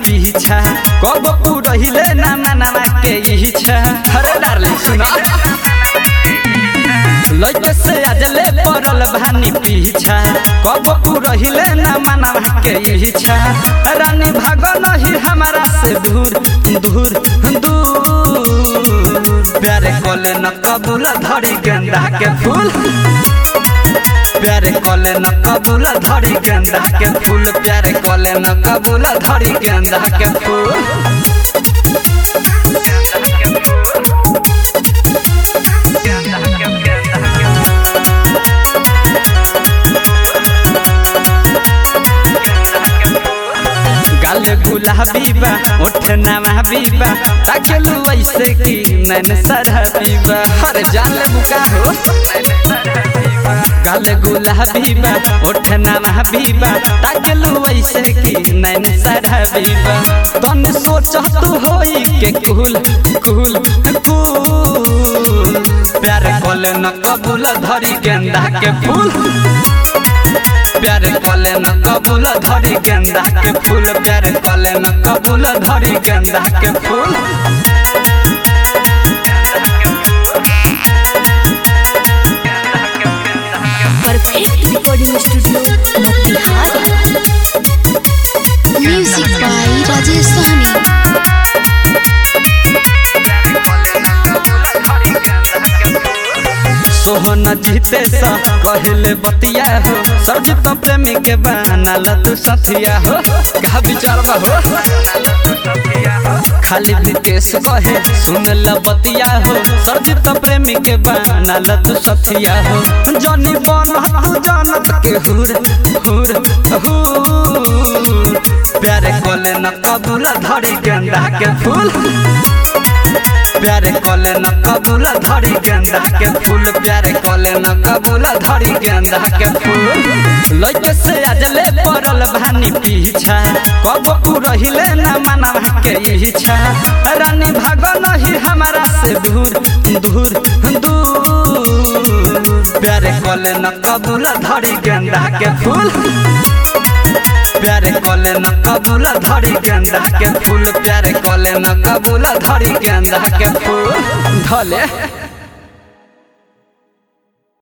पीछा कब पुरहिले ना मनावा के इच्छा अरे डार्लिंग सुना लइके से आजले पड़ल भानी पीछा कब पुरहिले ना मनावा के इच्छा रानी भाग नहीं हमारा से दूर दूर दूर प्यारे कोले न कबूल धरी गेंदा के फूल प्यारे कोले न कबूल धरी गेंदा के फूल प्यारे कोले न कबूल धरी गेंदा के फूल गाल गुलाबी बा ओठ नवाबी बा ताकेलू ऐसे की नैन सरहबी बा हर जान बुका हो गाल गुलाबी बा ओठ नवाबी बा ताकेलू ऐसे की नैन सरहबी बा तन सोच तू होई के कुल कुल कुल प्यार कोले न कबूल धरी गेंदा के फूल प्यारे कले न कबूल धरी गेंदा के फूल प्यारे कले न कबूल धरी गेंदा के फूल perfect recording studio Motihari music by Rajesh Sahani Sohan जीते सा कहले बतिया हो सरजित प्रेमी के बनाल तू सथिया हो का विचारवा हो खाली विकेश कहे सुन ल बतिया हो सरजित प्रेमी के बनाल तू सथिया हो जनी बन तू जानत के हुर हुर हुर प्यारे कोले न कबूल धरी गेंदा के फूल प्यारे कले न कबूल धरी गेंदा के फूल प्यारे कले न कबूल धरी गेंदा के फूल लइके से आजले पड़ल भानी पीछा कब पुरहिले न मनावा के इच्छा रानी भाग नहीं हमारा से दूर दूर दूर प्यारे कले न कबूल धरी गेंदा के फूल प्यारे कले न कबूल धरी गेंदा के फूल प्यारे कले न कबूल धरी गेंदा के फूल धले